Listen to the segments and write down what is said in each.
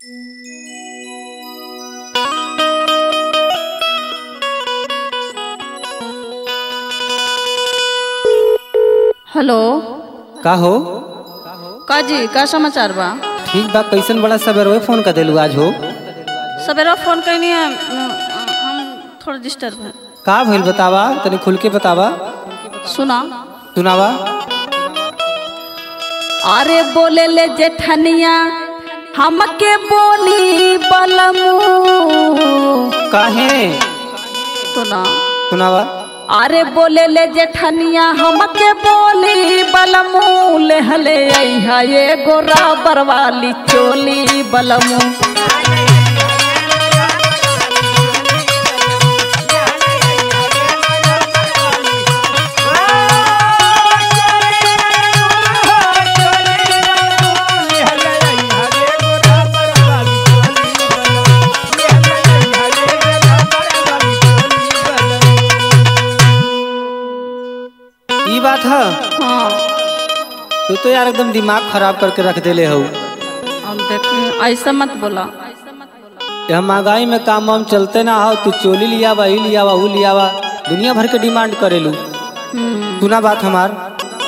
hello का हो का जी का समाचार बा ठीक बा कैसन बड़ा सवेरे फोन कर देलू आज हो सवेरा फोन कैनी है अम, हम थोड़ा डिस्टर्ब है का भइल बतावा तनी खुल के बतावा सुना सुनावा अरे बोले ले जेठनिया हमके बोली बलमू काहे सुना सुनावा अरे बोले ले जेठनिया हमके बोली बलमू ले हले अइहा ये गोरा बरवाली चोली बलमू ई बात है हाँ तू तो यार एकदम दिमाग खराब करके रख देले हो अब देख ऐसा मत बोला यह महंगाई में काम वाम चलते ना हो तू चोली लियावा ई लियावा ऊ लियावा दुनिया भर के डिमांड करेलू हम्म, सुना बात हमार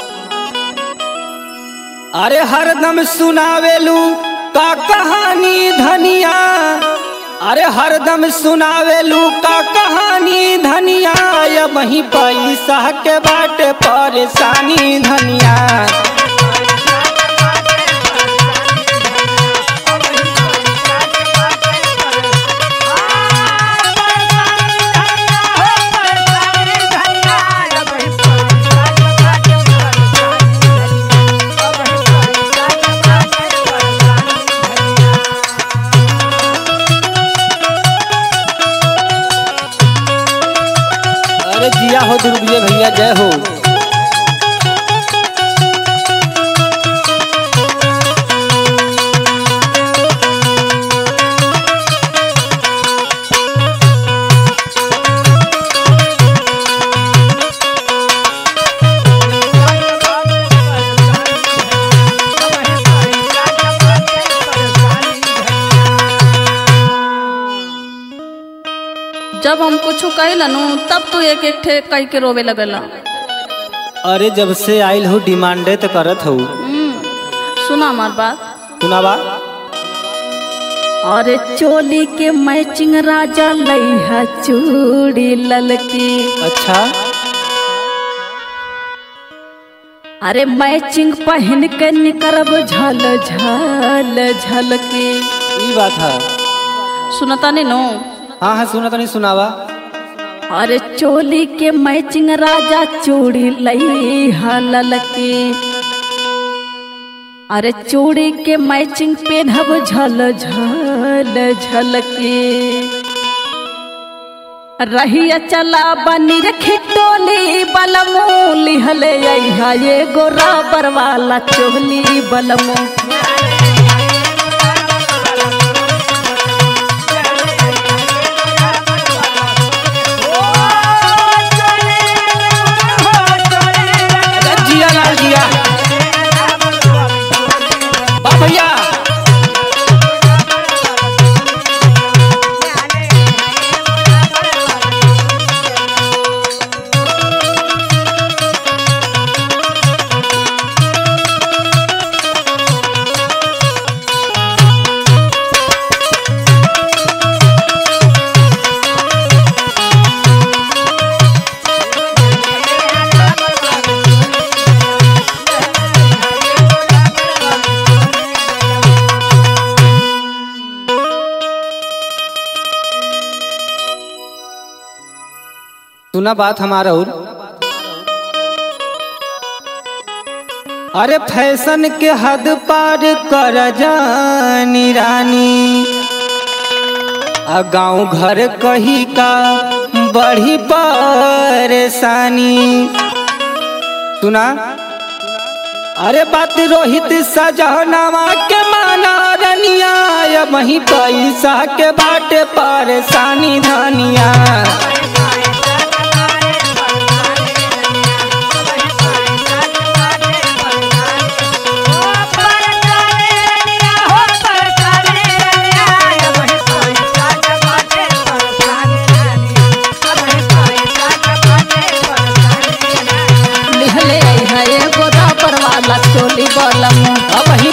अरे हरदम सुनावेलू का कहानी धनिया अरे हरदम सुनावेलू का कहानी धनिया या वही पैसा के बाटे परेशानी धनिया अरे जिया हो दुर्गे भैया जय हो जब हम कुछ कहलनु तब तू एक एक ठे कह के रोवे लगला अरे जब से आइल हो डिमांडे तो करत हो हम्म, सुना हमार बात सुनावा अरे चोली के मैचिंग राजा लइहा चूड़ी ललकी अच्छा अरे मैचिंग पहन के निकरब झल झल झलकी ई बात है सुनता नहीं नो हाँ हाँ सुना तो नहीं सुनावा अरे चोली के मैचिंग राजा चूड़ी लइहा ललकी अरे चूड़ी के मैचिंग पेनहब झल झल झलकी रहिया चला बनी रखी टोली बलमू लिहले अइहा ये गोरा बरवाला चोली बलमू अरे जिया लाल जिया बा भैया सुना बात हमारा और अरे फैशन के हद पार कर जानी रानी आ गाँव घर कही का बड़ी परेशानी सुना अरे बात रोहित सजनावा के माना रनिया या वही पैसा के बाटे परेशानी धनिया बलमू अब